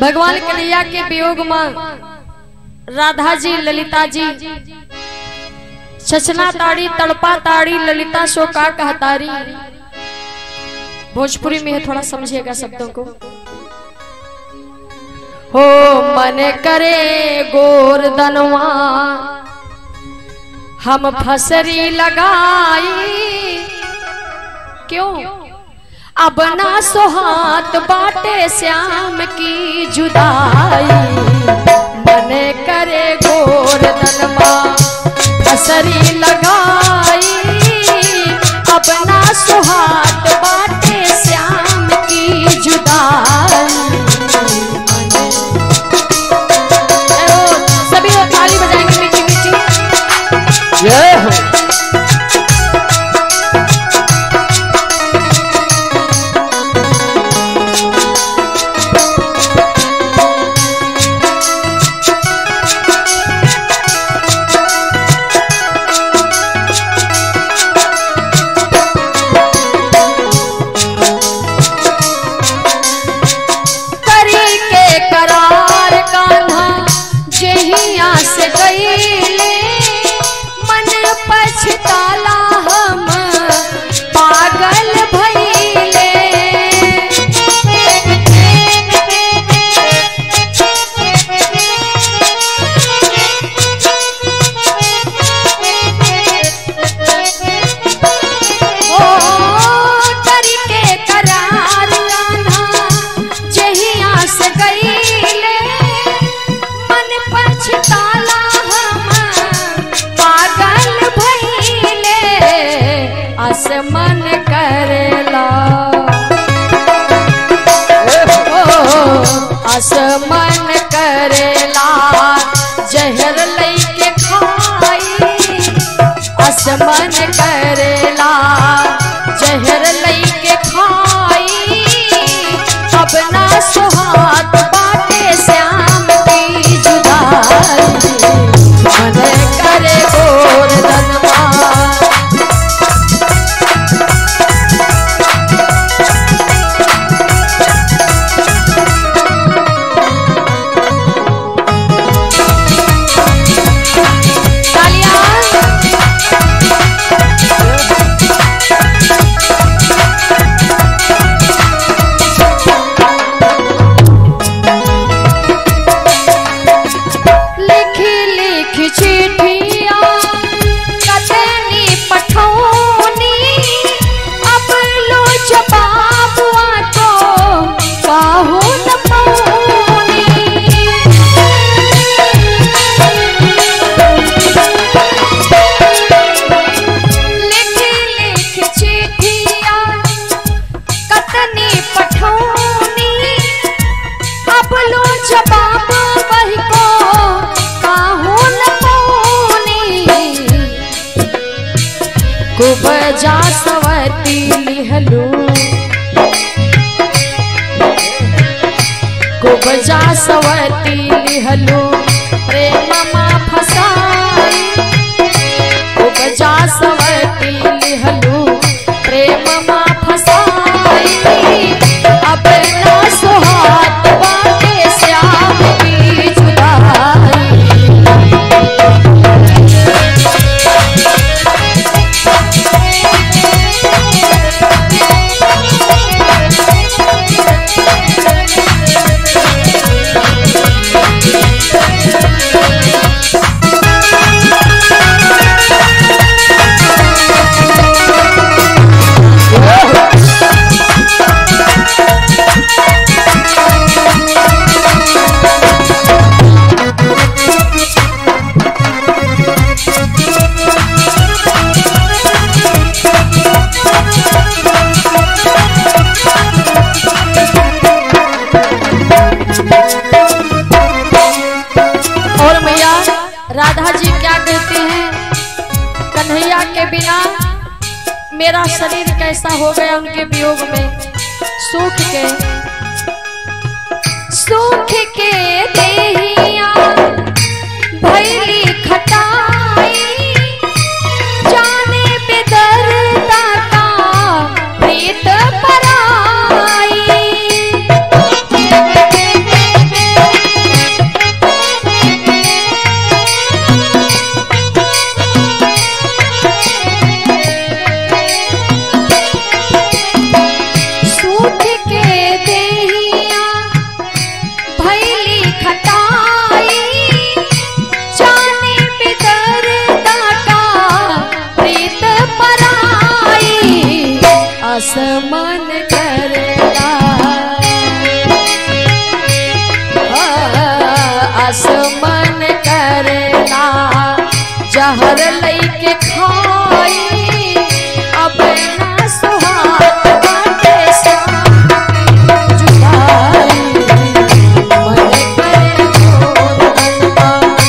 भगवान कन्हैया के वियोग में राधा जी ललिता जी छछना ताड़ी तड़पा ताड़ी ललिता शोका कहतारी भोजपुरी में है थोड़ा समझिएगा शब्दों को हो मन करे गोरदनवा हम फसरी लगाई क्यों अब ना सोहात बाटे श्याम की जुदाई मन करे गोरदनवा फसरी लगाई अब ना सुहात बाटे श्याम की जुदाई चलो, सभी लोग ताली बजाएंगे मीठी मीठी जय हो करी के करार कान्हा जहिया से गईले मन पछताला हम पागल भइले ओ करी के करार कान्हा जहिया से गईले मन पछताला हम पागल भइले आसमान करेला ओ आसमान करेला जहर लैके खाई आसमान करेला जहर लैके खाई अब ना सुहात बाटे श्याम की जुदाई मन करे गोर दनवा तालियां लिखी लिखी चिट्ठिया कतनी पठौनी अब लो जवाबुआ तो काहू न पौनी लिखी लिखी चिट्ठिया कतनी पठौनी अब लो जवाब वही को काहू न पौनी कुब जा सवती लिहलू कुब जा सवती लिहलू प्रेम मा फसाई कुब जा सवती लिहलू प्रेम मा फसाई अब ना सुहात बाटे श्याम की जुदाई और मैया राधा जी क्या कहते हैं कन्हैया के बिना मेरा शरीर कैसा हो गया उनके वियोग में सुख के सुख के देहिया भैली खटाई जाने बेदर्दा का प्रीत पराई प्यास मन करेला जहर लैके खाई अब ना सुहात बाटे साथ जुदाई मन करे छोड़ बनवा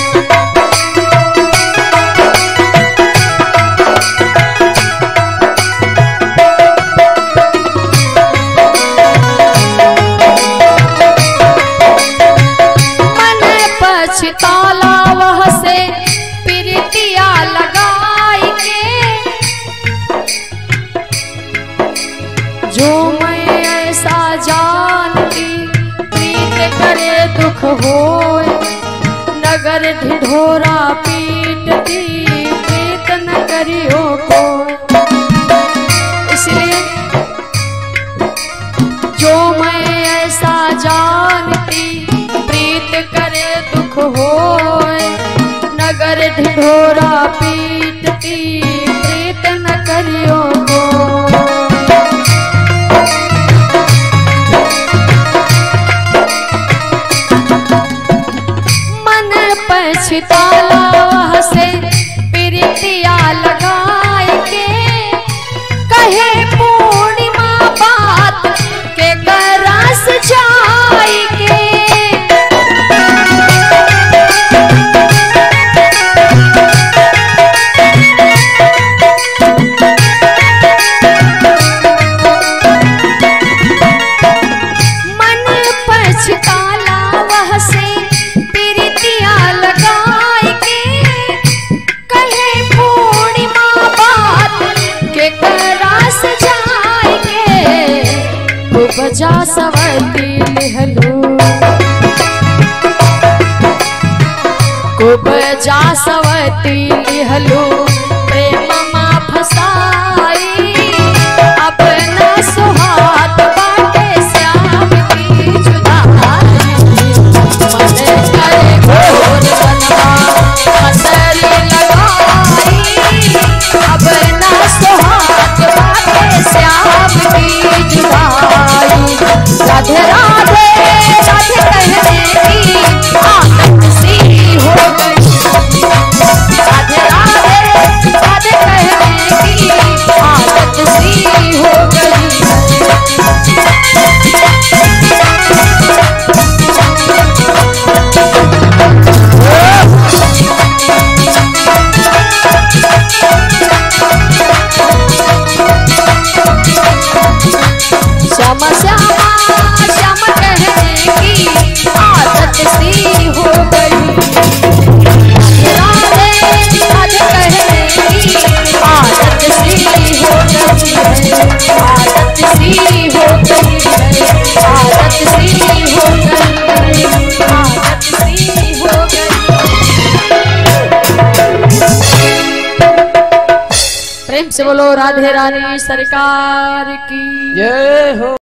मन पछताला वह से प्रीतिया लगाई के जो मैं ऐसा जानती प्रीत करे दुख होए नगर ढिढोरा पीटती प्रीत न करियो को इसलिए जो मैं ऐसा जानती प्रीत करे दुख होए नगर ढिढोरा पीटती प्रीत न करियो को मन पछताला से प्रीतिया लगाए के कहे पूर्णिमा बात के करस जाई के मन पछताला वह से प्रीतिया लगाए के कहे पूर्णिमा बात के करास जाए के खूब जा सवती लिहलू खूब जा सवती लिहलू प्रेम मा फसाई अब न सुहात बाटे श्याम की जुदाई मन करे घोर बनवा हसली लगाई अब न सुहात बाटे श्याम की जुदाई राधे राधे राधे कहने की आदत सी हो गई राधे राधे राधे कहने की आदत सी हो गई श्यामा श्यामा श्याम कहने की आदत सी हो गई राधे राधे कहने की आदत सी हो गई है आदत सी हो गई है आदत सी हो गई है आदत सी हो गई प्रेम से बोलो राधे रानी सरकार की जय हो